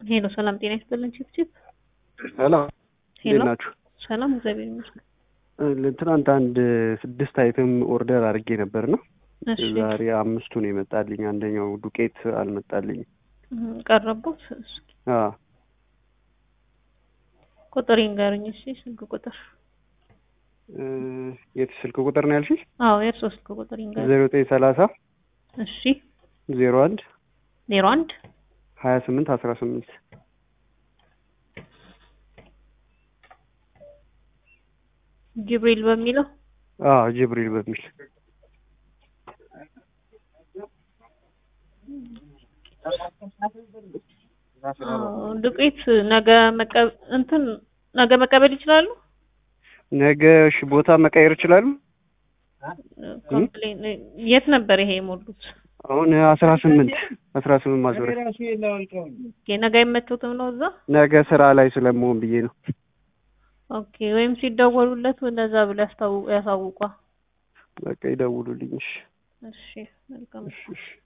ሄሎ ሰላም ጤና ይስጥልን። ቺፕ ቺፕ ሰላም ሄሎ እንዴት ናችሁ? ሰላም እግዚአብሔር ይመስገን። እ፣ ትናንት አንድ ስድስት አይተም ኦርደር አድርጌ ነበር ነው እሺ ዛሬ አምስቱ ነው የመጣልኝ። አንደኛው ዱቄት አልመጣልኝም። እህ፣ ቀረቡት እስኪ አ ቁጥር ይንገሩኝ። እሺ ስልክ ቁጥር እ፣ የት ስልክ ቁጥር ነው ያልሽኝ? አዎ የእርሶ ስልክ ቁጥር ይንገሩኝ። ዜሮ ዘጠኝ ሰላሳ እሺ ዜሮ አንድ ዜሮ አንድ ሀያ ስምንት አስራ ስምንት ጅብሪል በሚለው አ ጅብሪል በሚል አዎ፣ ዱቄት ነገ መቀበል እንትን ነገ መቀበል ይችላሉ። ነገ እሺ፣ ቦታ መቀየር ይችላሉ? ኮምፕሌን የት ነበር ይሄ የሞሉት? አሁን አስራ ስምንት አስራ ስምንት ማዞሪያ ኦኬ ነገ አይመቾትም ነው እዛ? ነገ ስራ ላይ ስለመሆን ብዬ ነው። ኦኬ ወይም ሲደወሉለት እንደዛ ብሎ ያስታው ያሳውቋ። በቃ ይደውሉልኝ። እሺ እሺ መልካም እሺ እሺ